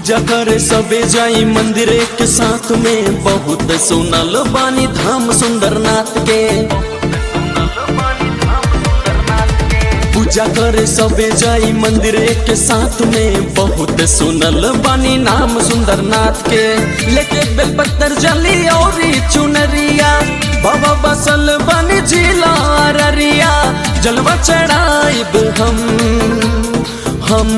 पूजा करे सबे जाई मंदिर के साथ में बहुत सुनल बानी धाम सुंदरनाथ के पूजा करे सबे जाई मंदिर के साथ में बहुत सुनल बानी नाम सुंदरनाथ के लेके बेलपत्तर जली और चुनरिया बाबा बसल बनी जिला अररिया जलवा चढ़ाइब हम हम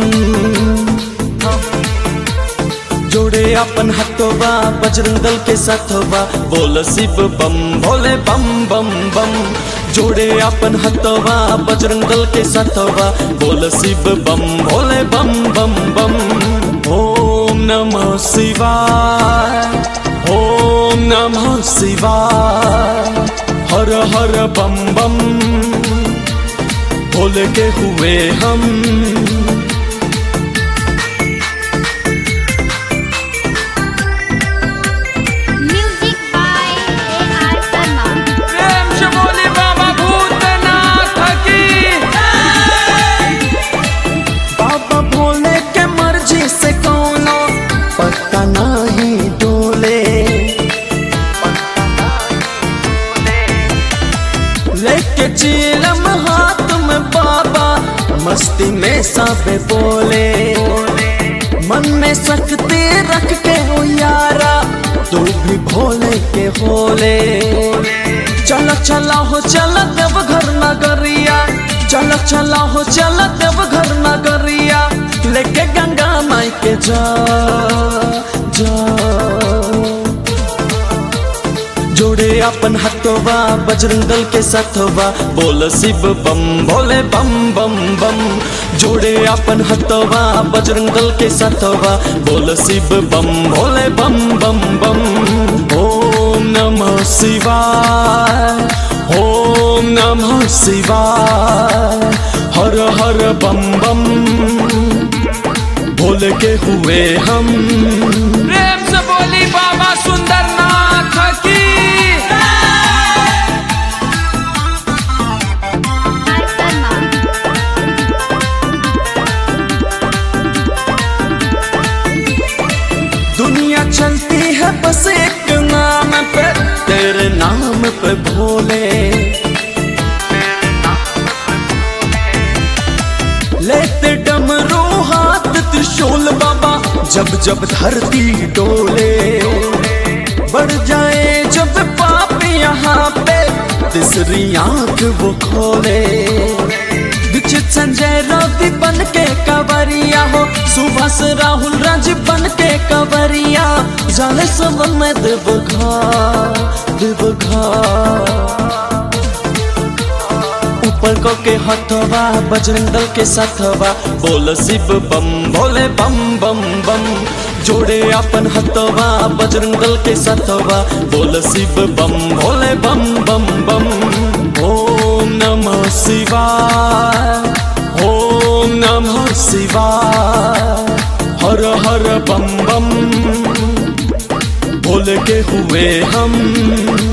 जोड़े अपन हथवा बजरंग दल के साथवा बोल शिव बम भोले बम बम बम जोड़े अपन हथवा बजरंग दल के साथवा बोल शिव बम भोले बम बम बम ओम नमः शिवाय ओम नमः शिवाय हर हर बम बम भोले के हुए हम Music by A.R. Sharma. प्रेम से बोली बाबा भूतनाथ की बाबा भोले के मर्जी से कोनो पत्ता नहीं डोले लेके चीलम हाथ में बाबा मस्ती में सबे बोले मन में शक्ति रख के हो यारा तू भी भोले के होले चल चला हो चल देव घर नगरिया चल चला हो चल देव घर नगरिया लेके गंगा माई के जा जा जोड़े अपन हथवा बजरंग दल के साथवा बोल शिव बम भोले बम बम बम जोड़े अपन हथवा बजरंग दल के साथवा बोल शिव बम भोले बम बम बम ओम नमः शिवाय ओम नमः शिवाय हर हर बम बम भोले के हुए हम प्रेम से बोली बाबा सुंदरनाथ की R. Sharma. दुनिया चलती है बस एक नाम पे तेरे नाम पे भोले लेते डमरू हाथ त्रिशूल बाबा जब जब धरती डोले बढ़ जाए जब पाप यहाँ पे तीसरी आंख वो खोले दीक्षित संजय रवि बन के कवरिया हो सुभाष राहुल राज बन के कवरिया जाने सब में देवघा देवघा ऊपर को के हथवा बजरंग दल के साथवा बोल शिव बम भोले बम बम बम जोड़े अपन हथवा बजरंग दल के साथवा बोल शिव बम भोले बम बम बम ओम नमः शिवाय ओम नमः शिवाय हर हर बम बम भोले के हुए हम